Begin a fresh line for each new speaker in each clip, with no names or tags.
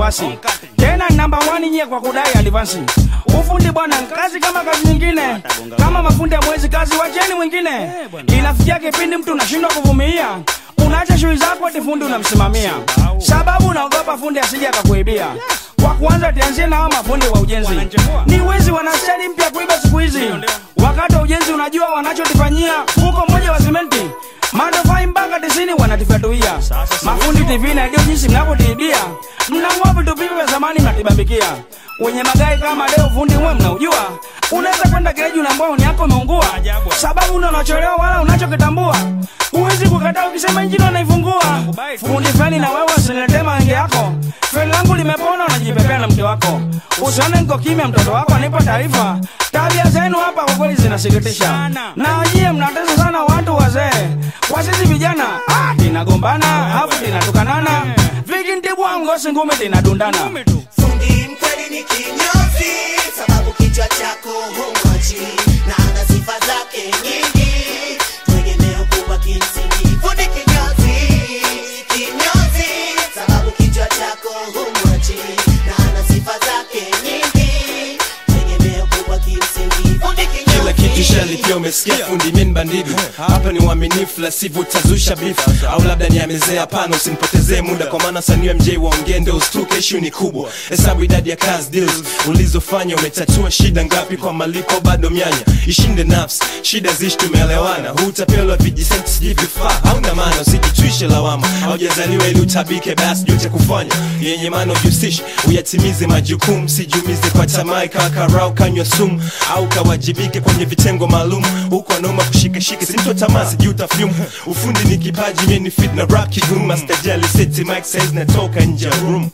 wasiwasi tena namba wani nyie kwa kudai advansi ufundi bwana kazi kama kazi nyingine kama mafundi ya mwezi kazi wacheni mwingine inafikia kipindi mtu unashindwa kuvumilia unaacha shughuli zako ati fundi unamsimamia sababu unaogopa fundi asije akakuibia kwa kwanza tianzie na hawa mafundi wa ujenzi ni wezi wanastari mpya kuiba siku hizi wakati wa ujenzi unajua wanachotufanyia huko mmoja wa simenti matofai mpaka tisini wanatifyatuia mafundi tv na ndio jinsi mnavyotiibia mnang'oa vitu vivi vya zamani mnatibambikia wenye magari kama leo fundi mwe mnaujua unaweza kwenda gereji unaambua uni yako umeungua sababu una unacholewa wala unachokitambua huwezi kukataa ukisema injini unaifungua fundi feni na wewe usiniletee maenge yako feni langu limepona unajipepea na mke wako usione niko kimya mtoto wako anipa taarifa tabia zenu hapa kwa kweli zinasikitisha na wajie mnatesa sana watu wazee kwa sisi vijana ah, tinagombana afu tinatukanana vikintibwa ngosi ngumi tinadundana
Fundi mkweli ni kinyozi, sababu kichwa chako humwachi na ana sifa zake nyingi, tegemeo kubwa kimsingi. Fundi kinyozi, kinyozi, sababu kichwa chako humwachi na ana sifa zake nyingi, tegemeo kubwa kimsingi. Fundi kinyozi,
kila kitu shali pia umesikia fundi min bandidu hapa ni uaminifu la sivyo utazusha beef au labda ni amezea hapana usinipotezee muda kwa maana sanii mj waongee ndio ustuke ishu ni kubwa hesabu idadi ya kazi deals ulizofanya umetatua shida ngapi kwa malipo bado myanya ishinde nafsi shida zishi tumeelewana hutapelwa vijisenti sijui vifaa hauna maana usijitwishe lawama haujazaliwa ili utabike basi juu cha kufanya yenye maana ujihusishe uyatimize majukumu sijumize kwa tamaa kakarau kanywa sumu au kawajibike kwenye vitengo maalum huko anauma kushikashika simto tamaa sijui utafyumu ufundi ni kipaji mie ni fit na rap kigumu mastajali seti mike size natoka nje ya room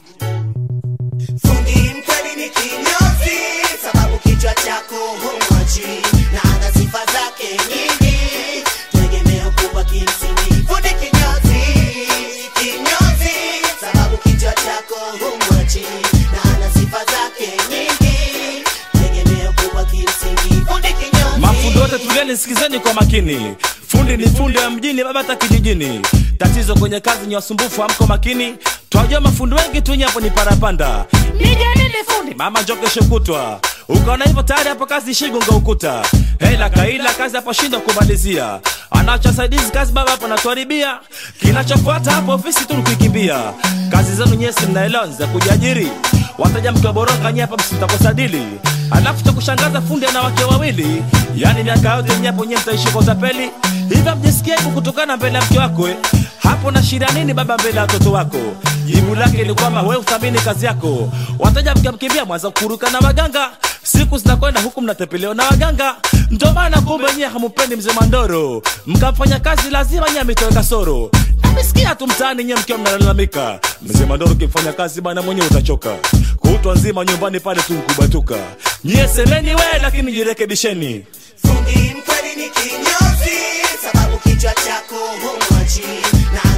fundi mkweli ni kinyozi, sababu kichwa chako humwachi na ana sifa zake nyingi, tegemeo kubwa kimsingi. Fundi kinyozi, kinyozi, sababu kichwa chako humwachi na ana sifa zake nyingi, tegemeo kubwa kimsingi. Fundi kinyozi,
mafundi wote tulieni sikizeni kwa makini fundi ni fundi wa mjini baba hata kijijini tatizo kwenye kazi ni wasumbufu amko makini twajua mafundi wengi tu hapo ni parapanda nijanini fundi mama njo kesho kutwa ukaona hivyo tayari hapo kazi shigonga ukuta hela kaila kazi hapo shindwa kumalizia anacha saidizi kazi baba hapo natuharibia kinachofuata hapo ofisi tu ni kuikimbia kazi zenu nyesi mnaelewa ni za kujiajiri wataja mkiwaboroka nye hapa msitakosadili alafu cha kushangaza fundi ana wake wawili yaani miaka yote nyapo nye mtaishi kwa utapeli hivyo mjisikia hivu kutokana mbele ya mke wako eh? hapo na shida nini baba mbele ya watoto wako jibu lake ni kwamba we uthamini kazi yako wateja mkiamkimbia mwanza kuruka na waganga siku zinakwenda huku mnatepelewa na waganga ndo maana kumbe nyie hamupendi mzee mandoro mkamfanya kazi lazima nyie amitoe kasoro namisikia tu mtaani nyie mkiwa mnalalamika mzee mandoro ukimfanya kazi bana mwenyewe utachoka kutwa nzima nyumbani pale tu mkubatuka nyie semeni we lakini jirekebisheni
fundi mkweli ni kinyozi, sababu kichwa chako humwachi na